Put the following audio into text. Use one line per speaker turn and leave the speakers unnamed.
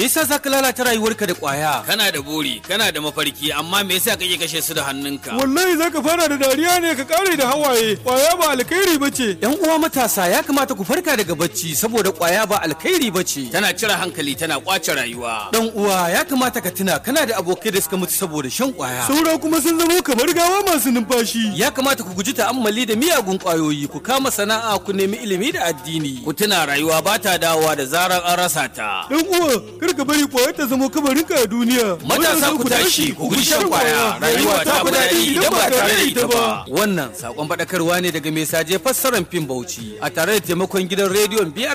yasa zaka lalata rayuwarka da kwaya
kana da buri kana da mafarki amma me yasa kake kashe su da hannunka
wallahi zaka fara da dariya ne ka kare da hawaye kwaya ba alkhairi bace
yan uwa matasa ya kamata ku farka daga bacci saboda kwaya ba alkhairi bace
tana cire hankali tana kwace rayuwa
dan uwa ya kamata ka tuna kana da abokai da suka mutu saboda shan kwaya
saura kuma sun zama kamar gawa masu numfashi
ya kamata ku guji ta'ammali da miyagun kwayoyi ku kama sana'a ku nemi ilimi da addini
ku tuna rayuwa ba ta dawowa da zarar an rasa ta
dan uwa kar ka bari kwaya ta zama kabarinka a duniya
matasa ku tashi ku guji shan kwaya rayuwa ta fi daɗi idan ba tare da ita ba
wannan sakon faɗakarwa ne daga mai saje fassarar fim bauchi a tare da taimakon gidan rediyon biyar